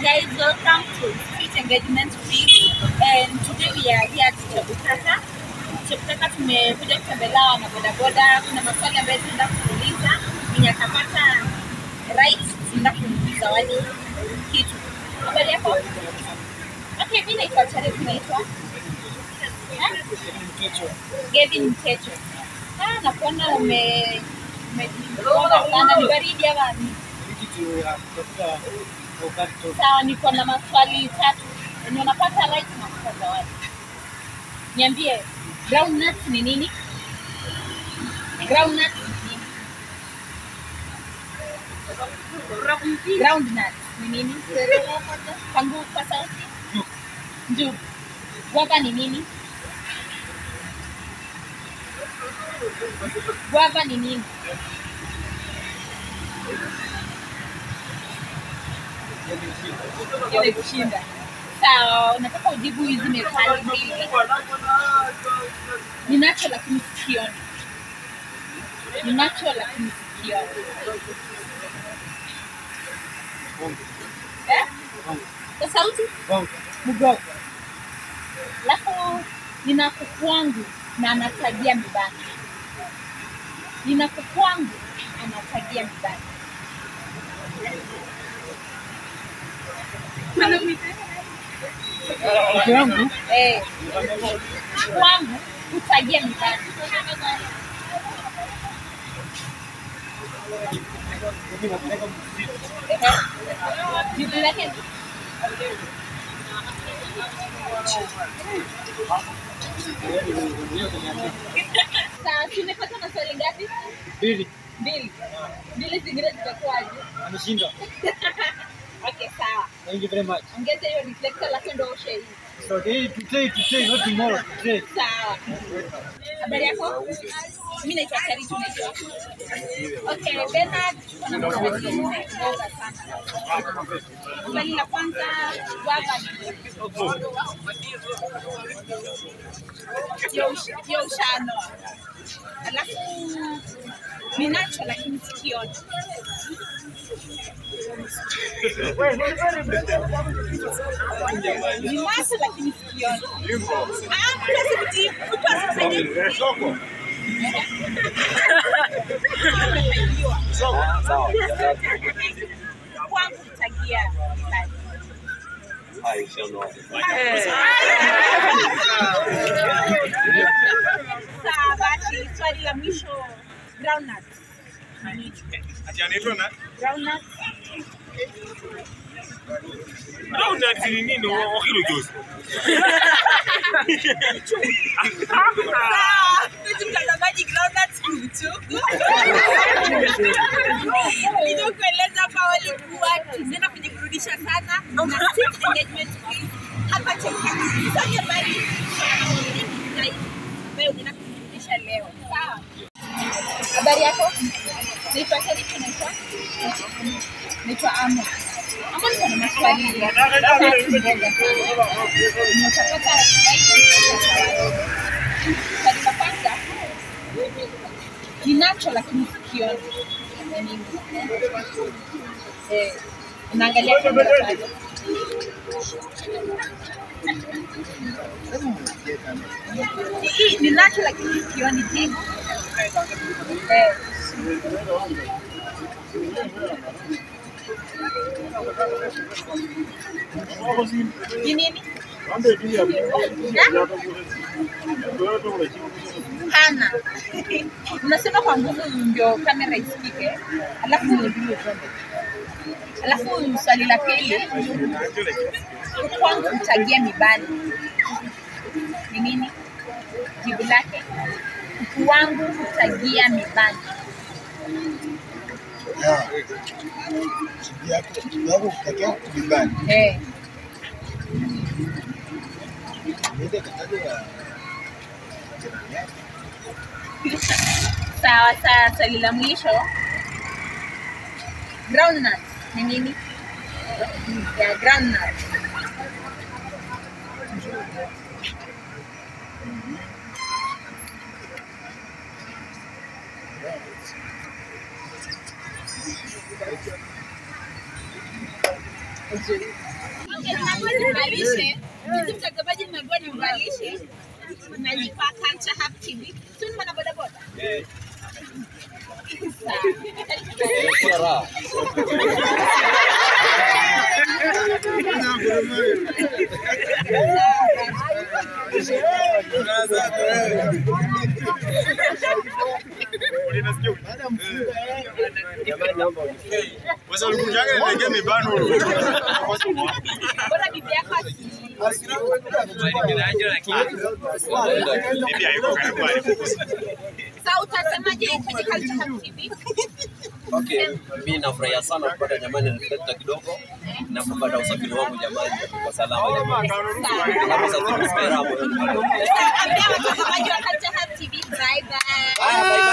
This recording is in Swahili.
guys, welcome to Street Engagement Week and today we are here at Chebukata. Chebukata tumekuja kutembelea wana bodaboda. Kuna maswali ambayo tunaenda kuuliza, mwenye atapata right tunaenda kumzawadi kitu. Habari yako? Okay, mimi naitwa Charity, naitwa Gavin Mtecho. Ah, nakuona ume umejigonga sana, ni baridi ama ni Sawa, niko na maswali tatu yenye unapata right na kupata zawadi. Niambie, groundnut ni nini? Groundnut ni nini? Groundnut ni nini? Pangu kwa sauti. Njugu. Guava ni nini? Guava ni nini? Imekushinda. Sawa, unataka ujibu hizi methali mbili. Ninacho lakini sikioni. Ninacho lakini sikioni. Eh? Kwa sauti? Mgogo. Alafu nina kuku wangu na anatagia mibani. Nina kuku wangu anatagia mibani. Mke wangu Eh, kuku wangu hutagia mibani. Ehe. Jibu lake ni sawa. Tumepata maswali ngapi? mbili Mbili. Mbili zingine zitakuwaje? ameshinda. Okay, sawa. Thank you very much. Ongeza hiyo reflector alafu ndo ushe hii. So today, today, today, not tomorrow. Today. Sawa. Habari yako? Mimi naitwa Charity, unaitwa? Okay, Bernard, kuna maswali mengi sana. Swali la kwanza, guava ni nini? Hiyo ush- hiyo ushano. Alafu ninacho lakini sikioni. Ninacho lakini sikioni. Ah, mtu asikujibu, mtu asikujibu. Umefanikiwa. Kwangu kutagia mbali. Sawa, basi swali la mwisho groundnut. Ati anaitwa na Groundnut. Groundnut ni nini? Wakilo juzi. Sawa, mpenzi mtazamaji, groundnut ni uchungu. Nilivyokueleza hapa walikuwa tunaenda kujiburudisha sana na street engagement quiz hapa Chemkati. Songe mbali zaidi ambayo unaenda kujiburudisha leo. Sawa. Habari yako? Naitwa Charity, naitwa naitwa Amo. Amo, niko na maswali tatu mbele. Nimepata swali la kwanza ninacho lakini sikioni. Ni nini? Eh, unaangalia kamera pale. Hii ninacho lakini sikioni jibu. Eh. Ni nini? Hana. Unasema kwa nguvu ndio kamera isikike. Alafu alafu swali la pili kwangu kutagia mibani ni nini? Jibu lake kuku wangu hutagia mibani. yako kutakia kujumbani Eh, niende kataja ya jirani yako sawa sawa. Swali la mwisho groundnut ni nini? Ya groundnut. Nzuri. nimvalishe. Mimi mtazamaji nimeambiwa nimvalishe. Nalipa Culture Hub TV. Sio ni mwana boda boda. Sasa ulikujaga nilegea mibano. Bora bibi yako asijui. Bibi hayuko karibu alipo. Sasa utasemaje kwenye Culture Hub TV? Okay, mimi nafurahia sana kupata jamani reflector kidogo na kupata usafiri wangu jamani kwa salama jamani. Kama sasa tumesikira hapo. Ambia watazamaji wa Culture Hub TV bye bye. Haya, bye bye.